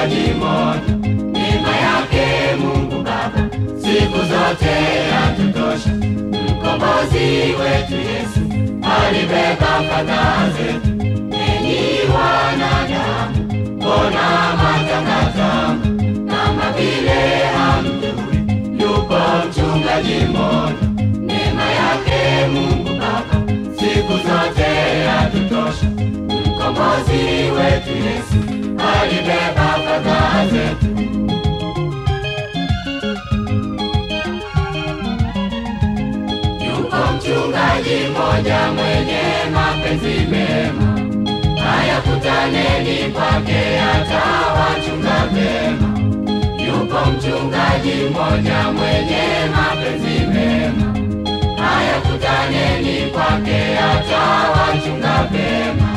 mchungaji mmoja. Neema yake Mungu Baba siku zote yatutosha. Mkombozi wetu Yesu alibeba fadhaa zetu. Enyi wanadamu, mbona matangatanga kama vile hamjui? Yupo mchungaji mmoja. Neema yake Mungu Baba siku zote yatutosha. Mkombozi wetu Yesu alibeba fadhaa zetu. Yuko mchungaji mmoja mwenye mapenzi mema, haya kutaneni kwake atawachunga vyema. Yuko mchungaji mmoja mwenye mapenzi mema, haya kutaneni kwake atawachunga vyema.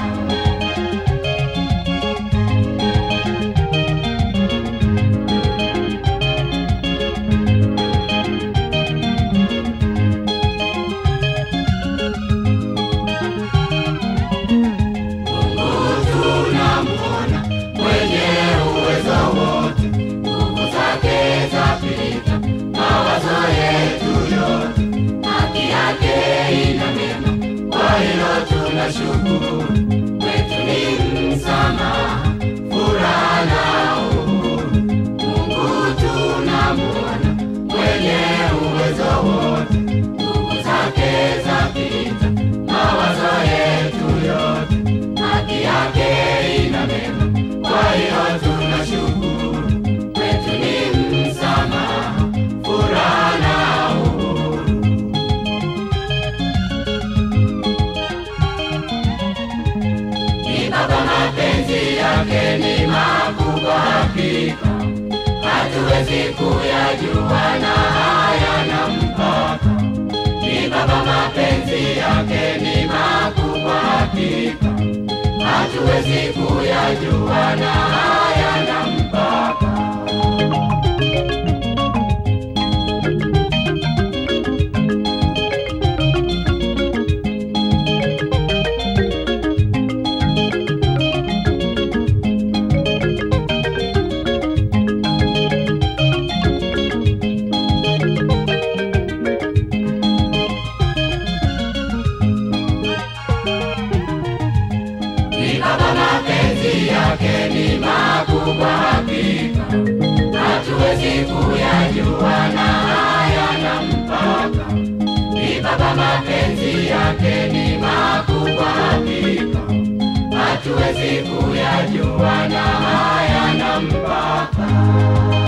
Mungu tunamuona mwenye uwezo wote, nguvu zake zapita mawazo yetu yote. Haki yake ina mema, kwa hilo tunashukuru. Kwetu ni msamaha, furaha na uhuru. Mungu tunamuona mwenye uwezo wote, nguvu zake zapita mawazo yetu yote. Haki yake ina mema, kwa hiyo tunashukuru. Kwetu ni msamaha, furaha na uhuru. Ni Baba, mapenzi yake ni makubwa hakika, hatuwezi kuyajua na hayana mpaka. Ni Baba, mapenzi yake ni makubwa hakika, hatuwezi kuyajua na hayana mpaka. Ni Baba, mapenzi yake ni makubwa hakika, hatuwezi kuyajua na hayana mpaka. Ni Baba, mapenzi yake ni makubwa hakika, hatuwezi kuyajua na hayana mpaka.